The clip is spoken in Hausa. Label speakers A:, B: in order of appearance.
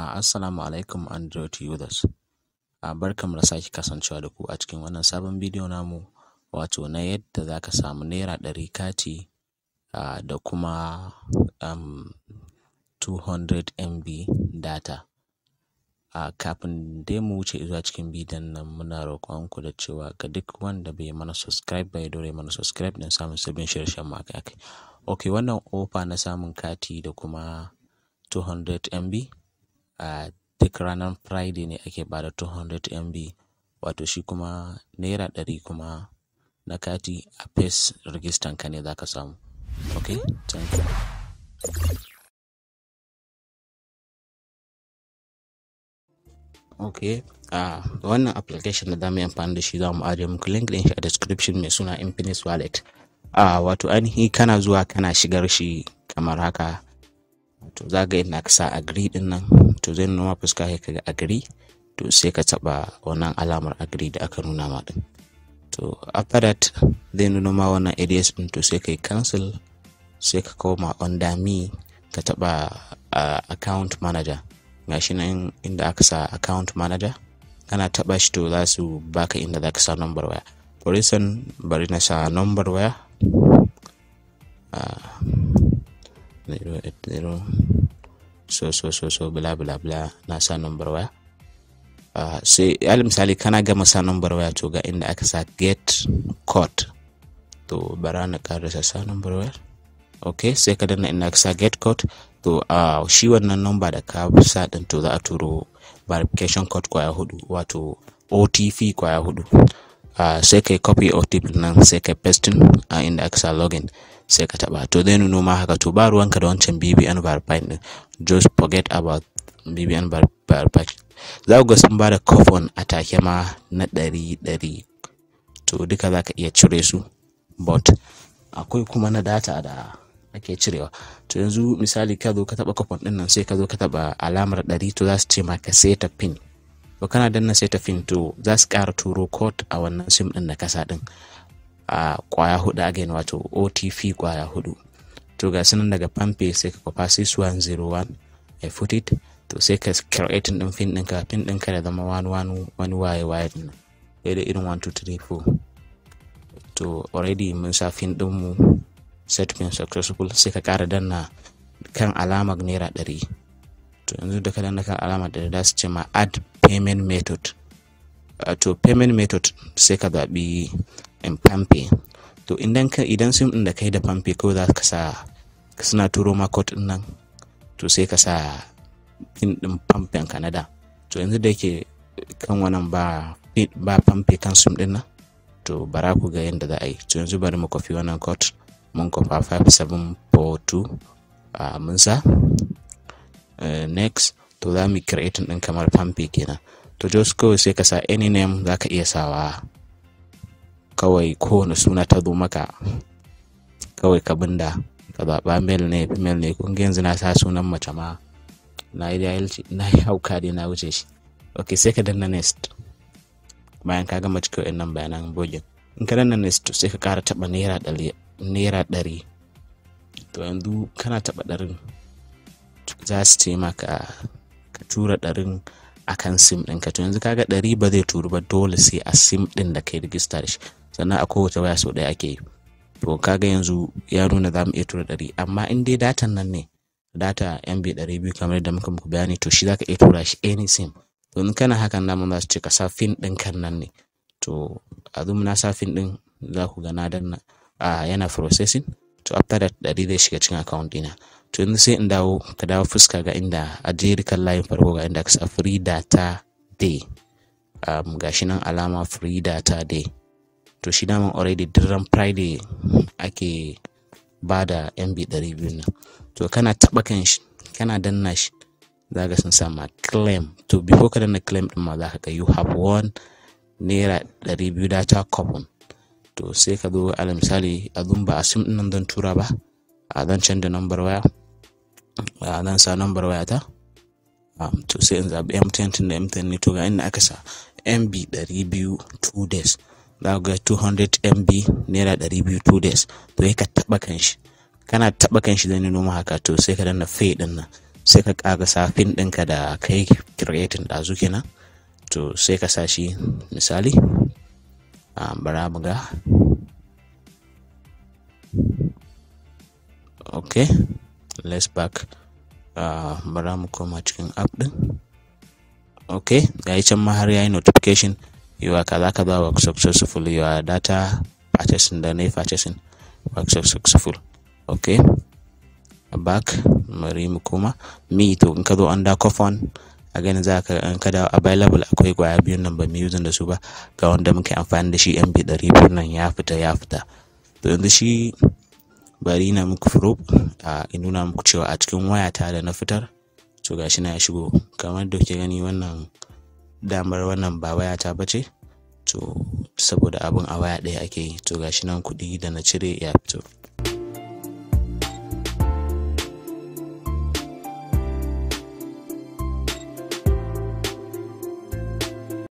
A: Uh, Assalamu alaikum Android users. Uh, barkanmu da sake kasancewa da ku a cikin wannan sabon bidiyo namu wato na yadda za ka samu naira ɗari kati uh, da kuma um, 200 MB data. Uh, kafin dai mu wuce zuwa cikin bidiyon nan muna roƙonku da cewa ga duk wanda bai mana subscribe ba ya dore mana subscribe don samun sabbin shirye-shiryen mu akai Ok wannan ofa na samun kati da kuma 200 MB a uh, duk ranar Friday ne ake bada 200 MB wato shi kuma naira ɗari kuma na kati a face registan ka ne za ka samu. Ok, thank you. ok uh, wannan application da zamu yi amfani da shi za mu ajiye muku link din shi a description mai suna Infinix Wallet uh, wato ainihi kana zuwa kana shigar shi kamar haka to za ga inda ka sa agree din nan to zai nuna ma fuska ka ga agree to sai ka taba wannan alamar agree da aka nuna ma din to after that zai nuna ma wannan ads din to sai kai cancel sai ka koma under me ka taba uh, account manager gashi nan inda aka sa account manager kana taba shi to za su baka inda za ka sa number waya for instance bari na sa number waya uh, 080 so so so so bla bla bla na sa number waya uh, sai alal misali kana gama sa number waya to ga inda aka sa get code to bara na karasa sa number waya ok sai ka danna inda aka sa get code to uh, shi wannan number da ka sa din to za a turo verification code kwaya hudu wato otp kwaya hudu uh, sai kai copy otp nan sai kai pasting a uh, inda aka sa login sai ka taba to zai nuno ma haka to ba ruwanka da wancan bbn verified din just forget about bbn verified za ku ga sun ba da coupon a take ma na ɗari ɗari to duka za ka iya cire su but akwai kuma na data da ake cirewa to yanzu misali ka zo ka taba coupon din nan sai ka zo ka taba alamar ɗari to za su ce ma ka seta pin to kana danna seta pin to za su ƙara turo code a wannan sim din na kasa din a kwaya hudu again wato otp kwaya hudu to ga sunan daga pampe sai ka kwafa 6101 i put it to sai ka creating din pin ɗinka pin ɗinka da zama wani wani wani waye waye din da irin 1 2 3 4 to already mun sa pin din mu set pin successful sai ka kara danna kan alamar naira ɗari to yanzu da ka danna kan alamar ɗari da su ce ma add payment method uh, to payment method sai ka zaɓi in pampe to idan ka idan sim din da kai da pampe kawai za ka sa suna turo ma code din nan to sai ka sa pin din pampen canada to yanzu da yake kan wannan ba ba pampe kan sim din nan to bara ku ga yadda za a yi to yanzu bari mu kofi wannan code mun kofa 5742 a mun sa uh, next to za mu creating din kamar pampe kenan to just kawai sai ka sa any name za ka iya sawa kawai kowane suna ta zo maka kawai ka binda ka zaɓa male ne female ne kun yanzu na sa sunan mace ma na yi na yi hauka dai na wuce shi ok sai ka danna next bayan ka gama cikin wa'annan bayanan bogin in ka danna next sai ka ƙara taɓa naira ɗari naira ɗari to yanzu kana taɓa ɗarin za su ce maka ka tura ɗarin akan sim ɗinka to yanzu kaga ɗari ba zai turu ba dole sai a sim ɗin da kai rigista da shi sannan a kowace waya sau ɗaya ake yi to kaga yanzu ya nuna za mu iya tura ɗari amma in dai datan nan ne data mb ɗari biyu kamar yadda muka muku bayani to shi zaka iya tura shi any sim to in kana hakan namun za su ce ka sa fin ɗin kan nan ne to a zo na sa fin ɗin za ku ga na danna a yana processing to after that ɗari zai shiga cikin account ɗina to yanzu sai in dawo ka dawo fuska ga inda a jerikan layin farko ga inda ka sa free data day um, gashi nan alama free data day to shi daman already duran friday ake ba da mb 200 nan to kana taba kan shi kana danna shi za ga sun sama claim to before ka danna claim din ma za ka ga you have won naira 200 data coupon to sai ka zo ala misali a ba a sim din nan zan tura ba a zan canza number waya a zan sa number waya ta um, to sai in zaɓi mtn tun da mtn ne to ga inda aka sa mb 200 2 days za ga 200 mb naira 200 2 days to ka taɓa kan shi kana taɓa kan shi zai noma haka to sai ka danna fay din nan sai ka ƙarasa pin ɗinka da kai creating ɗazu kenan to sai ka sa shi misali a bara mu ga ok let's back uh, bara mu koma cikin app ɗin ok ga can ma har yayi notification yiwa kaza kaza work successful your data purchasing da na purchasing work successful ok back bari mu koma mi to in ka zo under coupon a gani za ka in ka dawo available akwai gwaya biyun nan ba mu using da su ba ga wanda muke amfani da shi mb ɗari biyu nan ya fita ya fita to yanzu shi bari na muku proof a in nuna muku cewa a cikin wayata da na fitar to gashi na ya shigo kamar da kuke gani wannan damar wannan ba wayata ba ce to saboda abin a waya ɗaya ake yi to gashi nan kuɗi da na cire ya fito